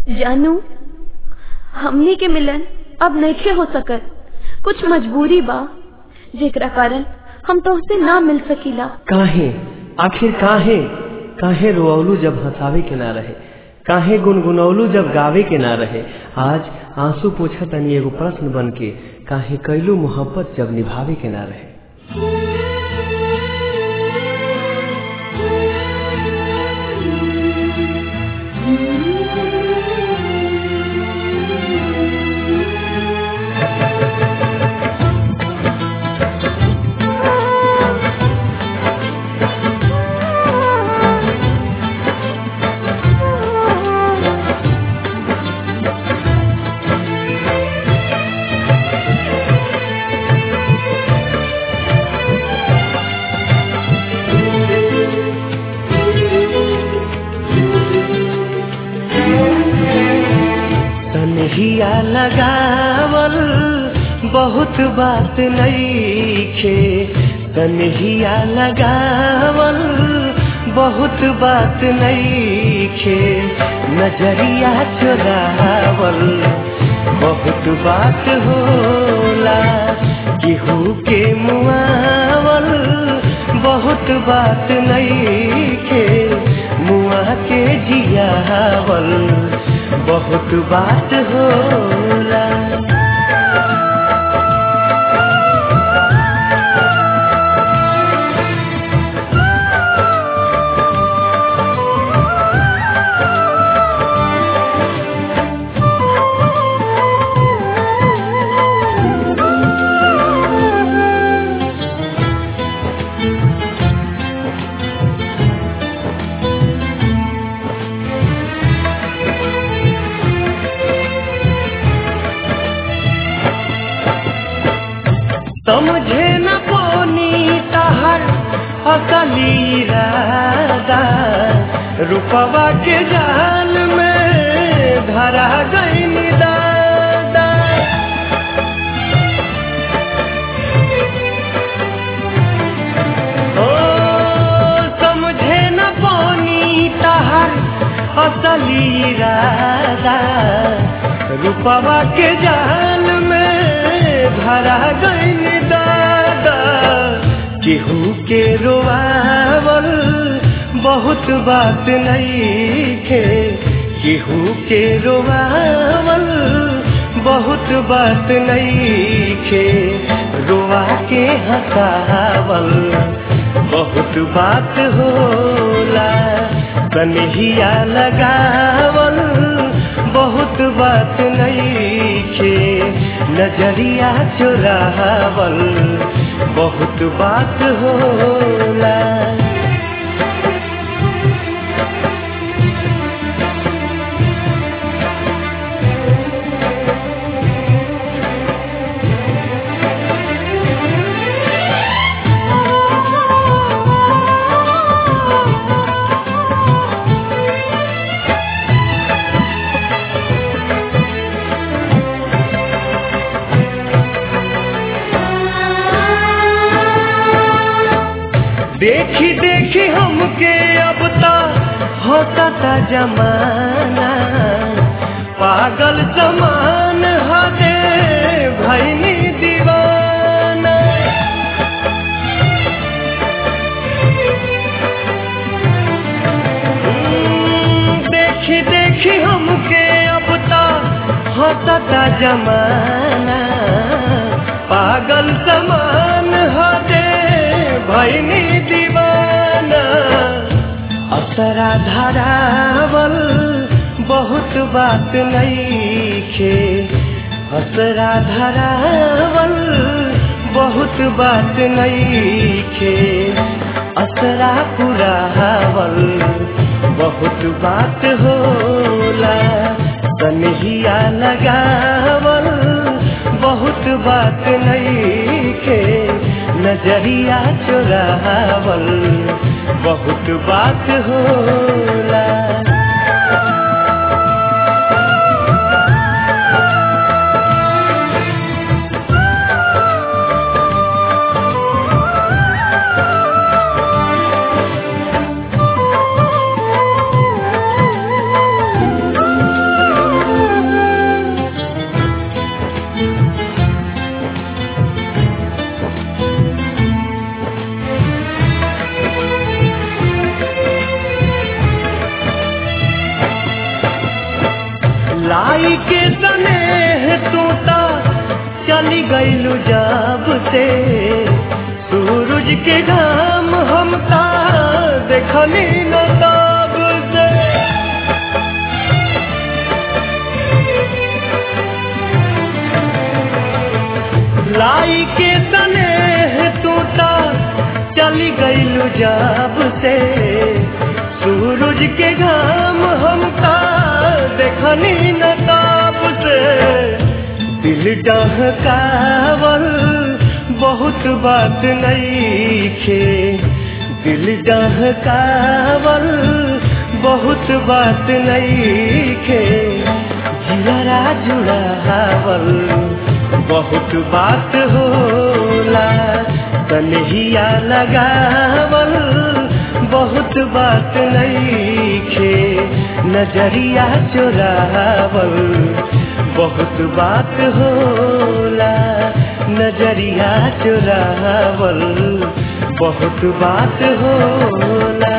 जानू हमनी के मिलन अब नइखे हो सकत कुछ मजबूरी बा जेकरा कारण हम तोहसे ना मिल सकीला काहे आखिर काहे काहे रोअलू जब हंसावे के ना रहे काहे गुनगुनौलू जब गावे के ना रहे आज आंसू पूछा तनी एगो प्रश्न बन के काहे कैलू मोहब्बत जब निभावे के ना रहे तनहिया लगावल बहुत बात नईखे तनहिया लगावल बहुत बात नईखे नजरिया चुरावल बहुत बात होला केहू के मुआवल बहुत बात नईखे मुआ के जियावल बहुत बात होला समझे न पोनी तहर असली राधा रूपवा के जाल में धरा गई दादा ओ समझे न पोनी तहर असली राधा रूपवा के जाल में धरा गई दादा केहू के रोआवल बहुत बात नईखे केहू के रोआवल बहुत बात नईखे रोआ के हंसावल बहुत बात होला कन्हिया लगावल बहुत बात नईखे नजरिया चुरावल बहुत बात होला देखी देखी हमके अब तक होता था जमाना पागल जमान हदे भैनी दीवाना हम्म, देखी देखी हमके अब तक होता था जमाना पागल समान हदे भैनी दीवाना असरा धरावल बहुत बात नईखे असरा धरावल बहुत बात नईखे असरा पुरावल बहुत बात होला कन्हिया लगावल बहुत बात नईखे नजरिया चुरावल बहुत बात होला लाई के स्नेह टूटा चली गईलू जब से सूरज के घाम हम ता देखनी न तब से लाई के स्नेह टूटा चली गईलू जब से सूरज के घाम हम ता देखनी न तब से दिल डहकावल बहुत बात नहीं खे दिल डहकावल बहुत बात नहीं खे जियरा जुड़ावल बहुत बात होला कन्हैया लगावल बहुत बात नहीं खे नजरिया चुरावल बहुत बात होला नजरिया चुरावल बहुत बात होला